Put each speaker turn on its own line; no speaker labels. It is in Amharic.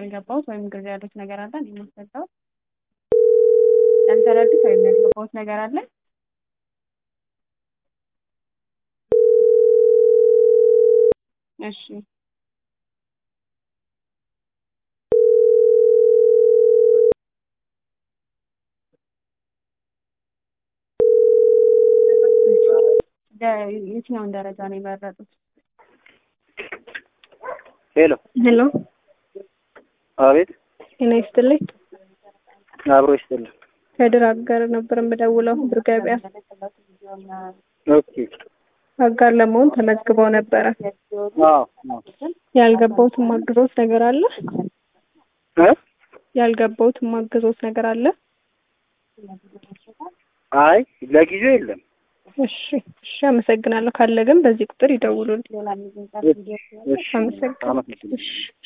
ያልገባሁት ወይም ግር ያሉት ነገር አለ እኔ የማስረዳው ያልተረዱት ወይም ያልገባሁት ነገር አለ እሺ የትኛውን ደረጃ ነው የመረጡት?
ሄሎ
ሄሎ
አቤት
ጤና ይስጥልኝ።
አብሮ ይስጥልን።
ከድር አጋር ነበር የምደውለው ብር ገበያ
ኦኬ
አጋር ለመሆን ተመዝግበው ነበረ።
አዎ አዎ
ያልገባሁት ማግዞት ነገር አለ?
እ
ያልገባሁት ማግዞት ነገር አለ?
አይ ለጊዜው የለም።
እሺ እሺ፣ አመሰግናለሁ። ካለ ግን በዚህ ቁጥር ይደውሉልኝ።
እሺ
አመሰግናለሁ።
አመሰግናለሁ።
እሺ